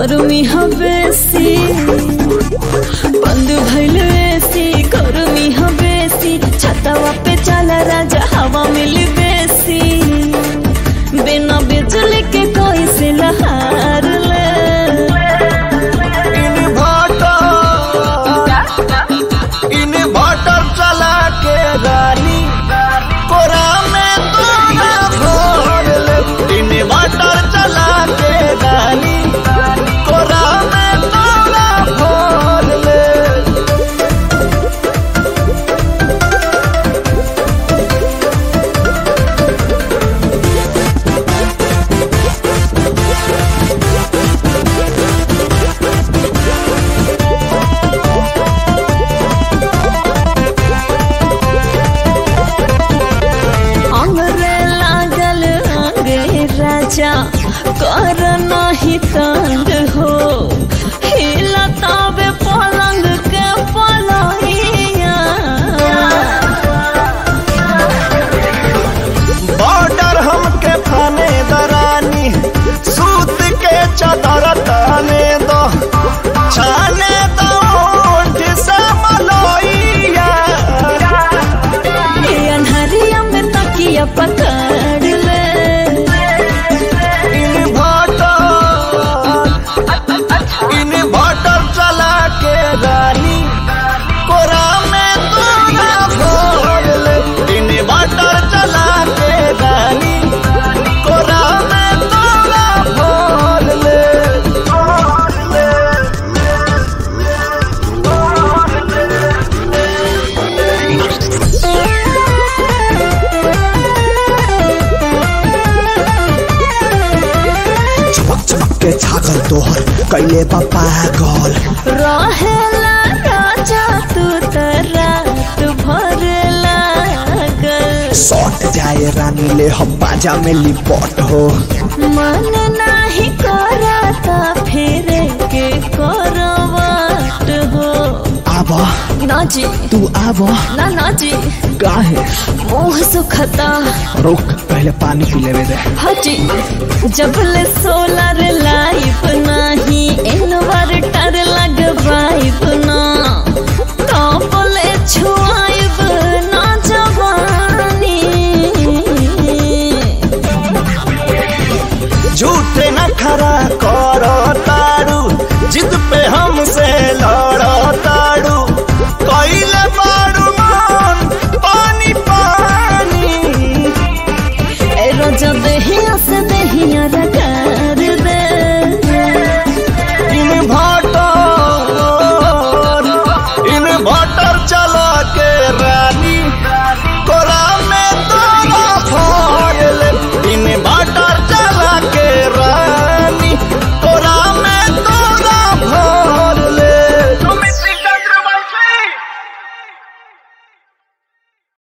गर्मी हवेसी बंद भइल एसी गर्मी हवेसी छतवा पे चला राजा हवा मिली बेसी बिना बिजली के कोई से लहार ले इन्वर्टर इन्वर्टर चला के रानी कोरा में तू ना भर ले इन्वर्टर चला के रानी कोरा में तू ना भर ले अंगरे लागल अंगे राजा कर नाही तंग हो हिला तावे पलंग के पलहिया बॉर्डर हमके फाने दरानी सूत के चादर ताने दो छाने दो ओठ से मलोइया ये अन्हरिया में तकिया पकड़ ले इन्वर्टर इन्वर्टर चला के रानी कोरा में तू ना भर ले इन्वर्टर चला के रानी कोरा में तू ना भर ले चमक चमक के छागल तोहर कैले बा पागल रहेला राजा तू त रात भर लागल सौट जाए रानी ले हम बाजा में लिपट हो मन नाही करता फिर के करवाट हो आब ना जी तू आब ना ना जी काहे मुंह सुखता रुक पहले पानी पी लेवे दे हजी जबले सोलर लाइफ नाही इन्वर्टर लगवाइब ना तबले छुआइब ना जवानी झूठे न खरा करो तारू जिद पे हमसे लड़ो तारू कैले बारू मान पानी पानी ए रोजा देहिया से देहिया रगा